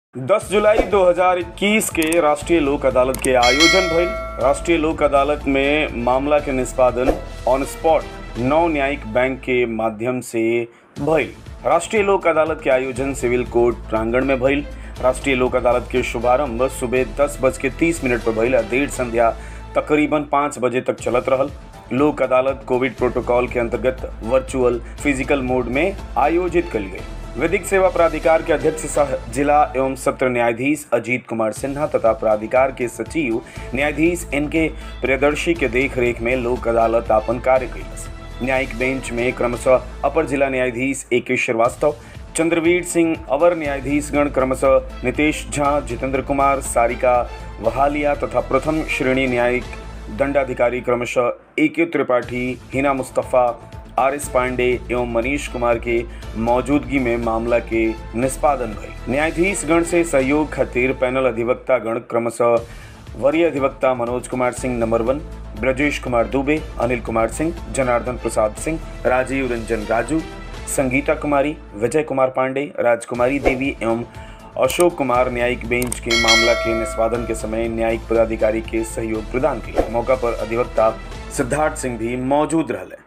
10 जुलाई 2021 के राष्ट्रीय लोक अदालत के आयोजन भइल राष्ट्रीय लोक अदालत में मामला के निष्पादन ऑन स्पॉट नौ न्यायिक बैंक के माध्यम से भइल राष्ट्रीय लोक अदालत के आयोजन सिविल कोर्ट प्रांगण में भइल राष्ट्रीय लोक अदालत के शुभारंभ सुबह दस बज के तीस मिनट पर भइल आ देर संध्या तकरीबन पाँच बजे तक चलत रहल लोक अदालत कोविड प्रोटोकॉल के अंतर्गत वर्चुअल फिजिकल मोड में आयोजित कल गई विधिक सेवा प्राधिकार के अध्यक्ष सह जिला एवं सत्र न्यायाधीश अजीत कुमार सिन्हा तथा प्राधिकार के सचिव न्यायाधीश इनके प्रियदर्शी के देख रेख में लोक अदालत आपन कार्य कैलस न्यायिक बेंच में क्रमशः अपर जिला न्यायाधीश ए के श्रीवास्तव चंद्रवीर सिंह अवर न्यायाधीशगण क्रमशः नितेश झा जितेंद्र कुमार सारिका वहालिया तथा प्रथम श्रेणी न्यायिक दंडाधिकारी क्रमशः A K Tripathi Hina Mustafa R S Pandey एवं मनीष कुमार के मौजूदगी में मामला के निष्पादन भई न्यायाधीश गण से सहयोग खातिर पैनल अधिवक्ता गण क्रमशः वरीय अधिवक्ता मनोज कुमार सिंह नंबर वन ब्रजेश कुमार दुबे अनिल कुमार सिंह जनार्दन प्रसाद सिंह राजीव रंजन राजू संगीता कुमारी विजय कुमार पांडे राजकुमारी देवी एवं अशोक कुमार न्यायिक बेंच के मामला के निष्पादन के समय न्यायिक पदाधिकारी के सहयोग प्रदान किया मौका पर अधिवक्ता सिद्धार्थ सिंह भी मौजूद रहले